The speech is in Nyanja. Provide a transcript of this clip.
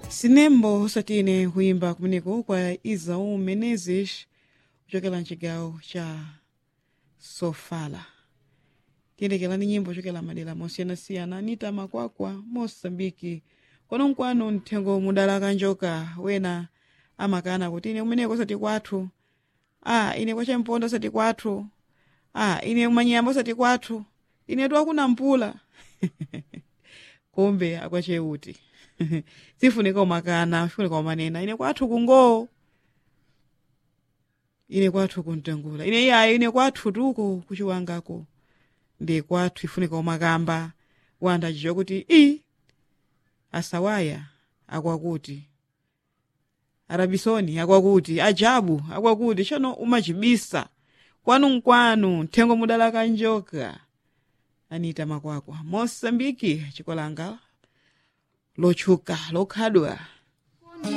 sinembo osatine kuyimba kumeneko kwa izau menezes kuchokera mchigawo cha sofala tiyendekerani nyimbo kuchokera madera mosiyanasiyana anita makwakwa mosambiki kono nkwanu mthengo mudala kanjoka wena amakana kuti ine kumeneko osati kwathu a ine kwachamponda osati kwathu a ine kumanyiyamba osati kwathu ine twakuna mpula kumbe akwacheuti sifunika umakana sifunika umanena ine kwathu kungowo ine kwathu kuntengula ine iyayi ine kwathu tuko kuchiwangako ndi kwathu ifunika umakamba wanda achicho kuti i asawaya akwakuti arabisoni akwakuti ajabu akwakuti chano umachibisa kwanu nkwanu mthengo mudala kanjoka anita makwakwa mosambiki chikolanga lotchuka lokhadwa